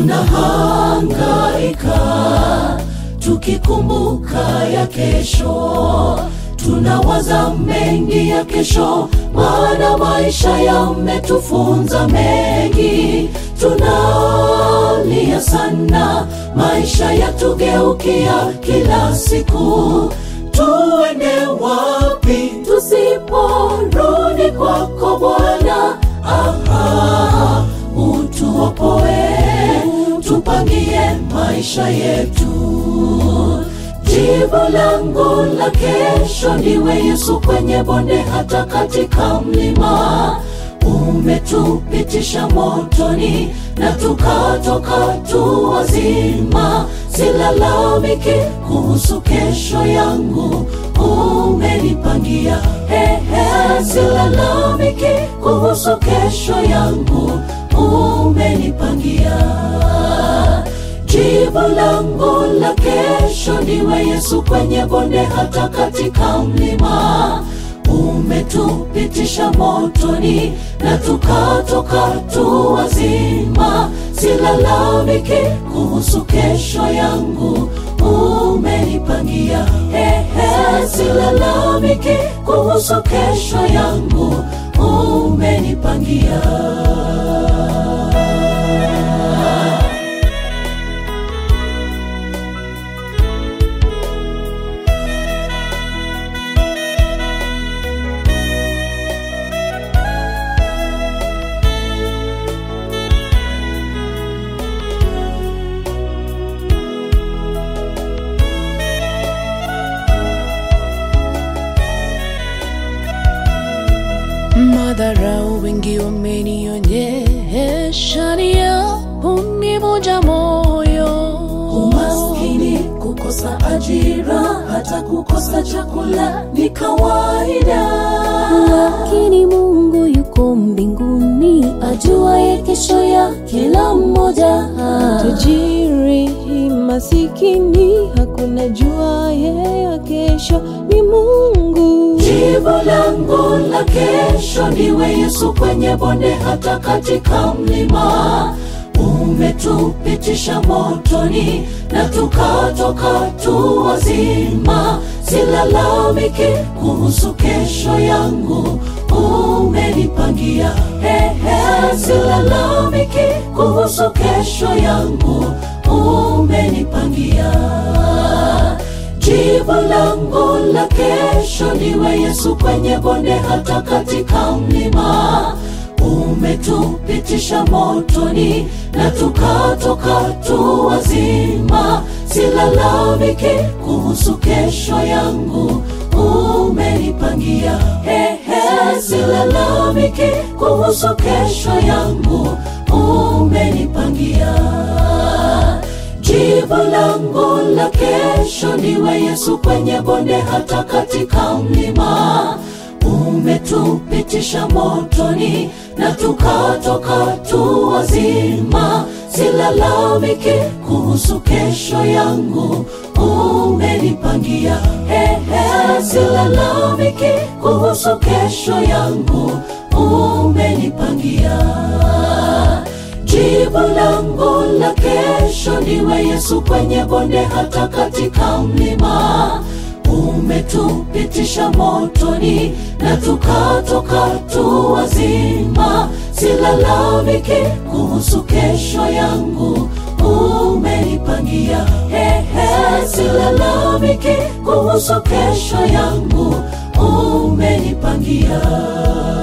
tunahangaika tukikumbuka ya kesho tunawaza mengi ya kesho maana maisha yametufunza mengi tunalia sana maisha yatugeukia kila siku tuende wapi tusiporudi kwako bwana aha utuopoe tupangie maisha yetu jibu langu la kesho ndiwe yesu kwenye bonde hata katika mlima umetupitisha motoni na tukatoka tu wazima silalamiki kuhusu kesho yangu umenipangia hehe silalamiki kuhusu kesho yangu umenipangia jibu langu la kesho ndiwe yesu kwenye bonde hata katika mlima umetupitisha motoni na tukatoka tu wazima silalamiki kuhusu kesho yangu umenipangia hehe silalamiki kuhusu kesho yangu umenipangia madharau wengi wamenionyesha ni ya kunivunja moyo umaskini kukosa ajira hata kukosa chakula ni kawaida lakini mungu yuko mbinguni ajuaye kesho ya kila mmoja tajiri masikini hakuna juaye ya kesho ni mungu jibu langu la kesho ndiwe yesu kwenye bonde hata katika mlima umetupitisha motoni na tukatoka tu wazima silalamiki kuhusu kesho yangu umenipangia hehe silalamiki kuhusu kesho yangu umenipangia jibu langu la kesho ndiwe yesu kwenye bonde hata katika mlima umetupitisha motoni na tukatoka tu wazima silalamiki kuhusu kesho yangu umenipangia hehe silalamiki kuhusu kesho yangu umenipangia jibu langu la kesho ndiwe yesu kwenye bonde hata katika mlima umetupitisha motoni na tukatoka tu wazima silalamiki kuhusu kesho yangu umenipangia hehe silalamiki kuhusu kesho yangu umenipangia jibu langu la kesho ndiwe yesu kwenye bonde hata katika mlima umetupitisha motoni na tukatoka tu wazima silalamiki kuhusu kesho yangu umenipangia hehe silalamiki kuhusu kesho yangu umenipangia